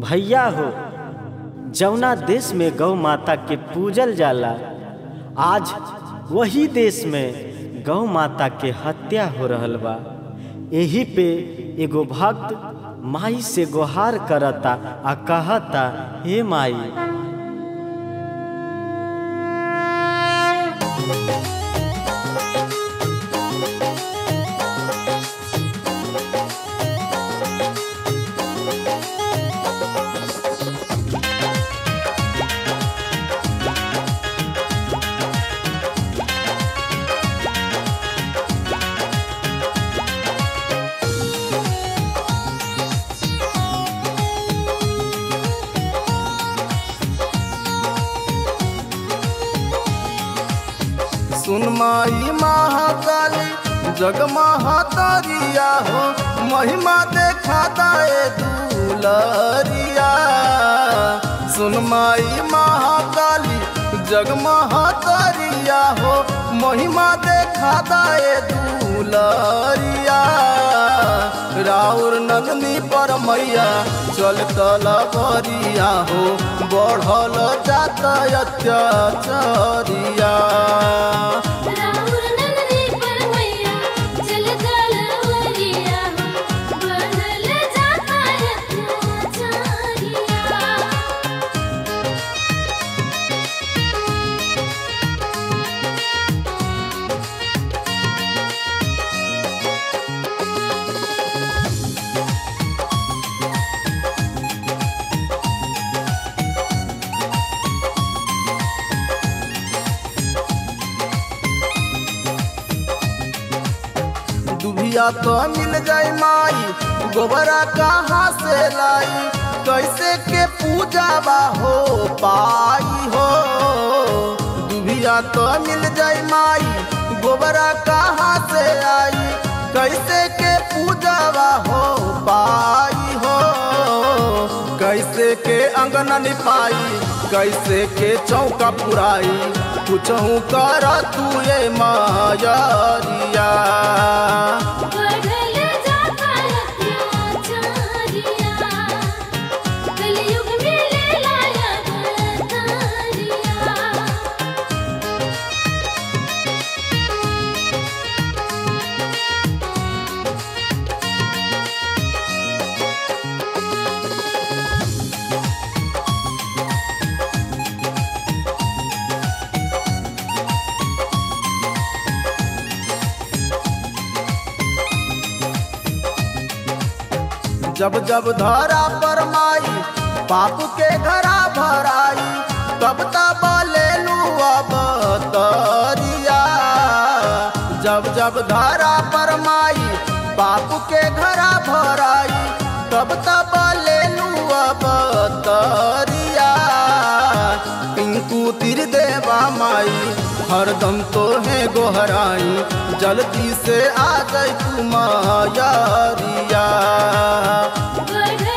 भैया हो जौना देश में गौ माता के पूजल जाला आज वही देश में गौ माता के हत्या हो रहल बा एही पे एगो भक्त माई से गुहार करता आ कहता हे माई सुन माई महाकाली जग महातारिया हो महिमा देखा दाए दुलरिया सुन माई महाकाली जग महातारिया हो महिमा देखा दाए दुलरिया राउर नंदनी पर मैया चल तलवरिया हो बढ़ल जात अत्याचारिया राउर नंदनी पर मैया चल तलवरिया बढ़ल जाता अत्याचारिया दुभिया तो मिल जाई माई गोबरा कहाँ से लाई कैसे के पूजा बा हो पाई हो दुभिया तो मिल जाई माई गोबरा कहाँ से आई कैसे के पूजा बा हो पाई हो कैसे के अंगना निपाई कैसे के चौका पुराई कुछहू कर तू ये मायरिया बढ़ल जाता अत्याचारिया कलयुग में ले लाया अवतारिया जब जब धरा पर माई पाप के घरा भराई तब तब ले लू अब तरिया जब जब धरा पर माई पाप के घरा भराई तब तब ले लू अब तरिया पिंकू तिर देवा माई हरदम तो है गोहराई जल्दी से आ जाई तू मायरिया बढ़ल